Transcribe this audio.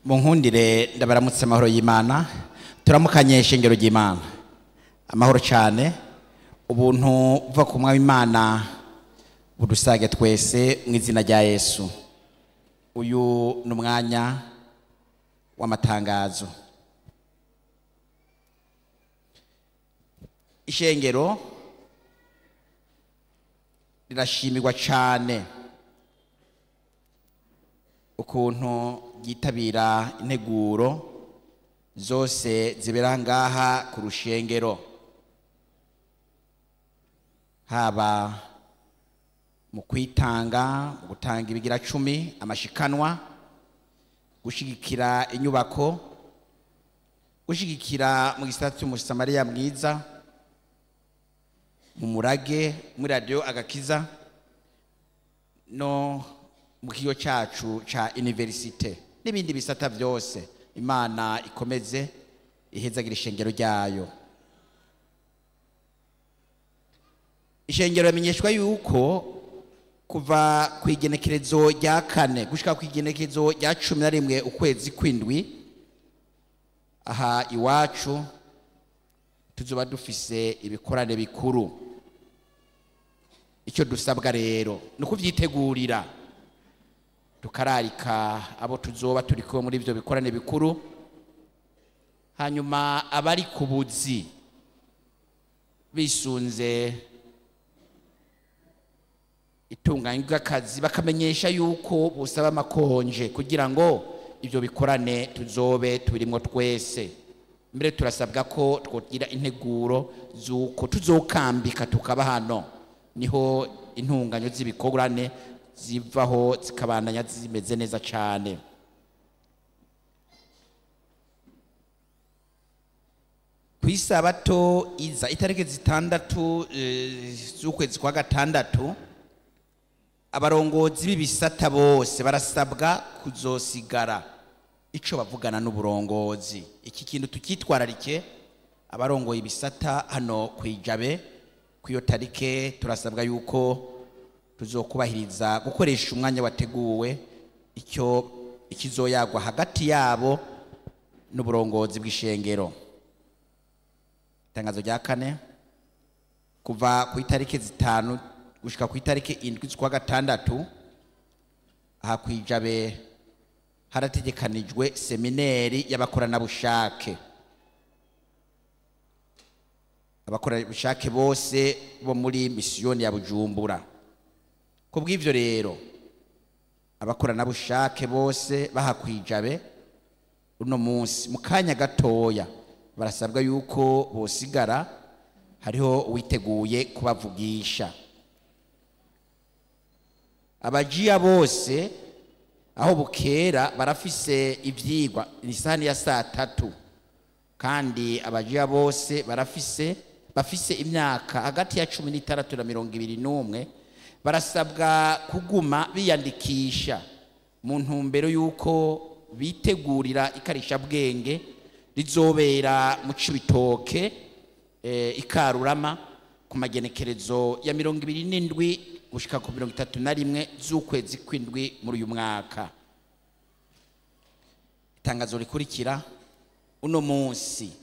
mu nkundire ndabaramutse amahoro y'imana turamukanye ishengero ry'imana amahoro cyane ubuntu buva ku mwami imana budusage twese mu izina rya yesu uyu ni umwanya w'amatangazo ishengero rirashimirwa cyane ukuntu ryitabira integuro zose zibera ngaha ku rushengero haba mu kwitanga mu gutanga ibigira cumi amashikanwa gushyigikira inyubako gushyigikira mu gisata cy'umusamariya mwiza mu murage muri radiyo agakiza no mu kigo cyacu cya iniverisite n'ibindi bisata byose imana ikomeze ihezagira ishengero ryayo ishengero ramenyeshwa yuko kuva ku igenekerezo rya kane gushyika ku igenekerezo rya cumi na rimwe ukwezi kw'indwi aha iwacu tuzuba dufise ibikorane bikuru icyo dusabwa rero ni ukubyitegurira tukararika abo tuzoba turi kumwe muri ibyo bikorane bikuru hanyuma abari ku buzi bisunze itunganya ry'akazi bakamenyesha yuko busaba amakonje kugira ngo ibyo bikorane tuzobe turimo twese mbere turasabwa ko twogira integuro z'uko tuzokambika tukaba hano niho intunganyo z'ibikorane zivaho zikabandanya zimeze neza cyane ku isabato iza itariki zitandatu z'ukwezi kwa gatandatu abarongozi b'ibisata bose barasabwa kuzosigara icyo bavugana n'uburongozi iki kintu tukitwararike abarongoye ibisata hano ku ijabe ku iyo tarike turasabwa yuko tuzokubahiriza gukoresha umwanya wateguwe icyo ikizoyagwa hagati yabo n'uburongozi bw'ishengero itangazo rya kane kuva ku itariki zitanu gushyika ku itariki indwi z'ukwa gatandatu aha ku ijabe harategekanijwe semineri y'abakoranabushake abakoranabushake bose bo muri misiyoni ya bujumbura ku bw'ibyo rero abakoranabushake bose bahakwijabe uno munsi mu kanya gatoya barasabwa yuko bosigara hariho uwiteguye kubavugisha abajiya bose aho bukera barafise ibyigwa ni isahani ya saa tatu kandi abajiya bose barafise bafise imyaka hagati ya cumi n'itandatu na mirongo ibiri n'umwe barasabwa kuguma biyandikisha mu ntumbero y'uko bitegurira ikarishabwenge rizobera mu cibitoke ikarurama ku magenekerezo ya mirongo ibiri n'indwi gushyika ku mirongo itatu na rimwe z'ukwezi kw'indwi muri uyu mwaka itangazo rikurikira uno munsi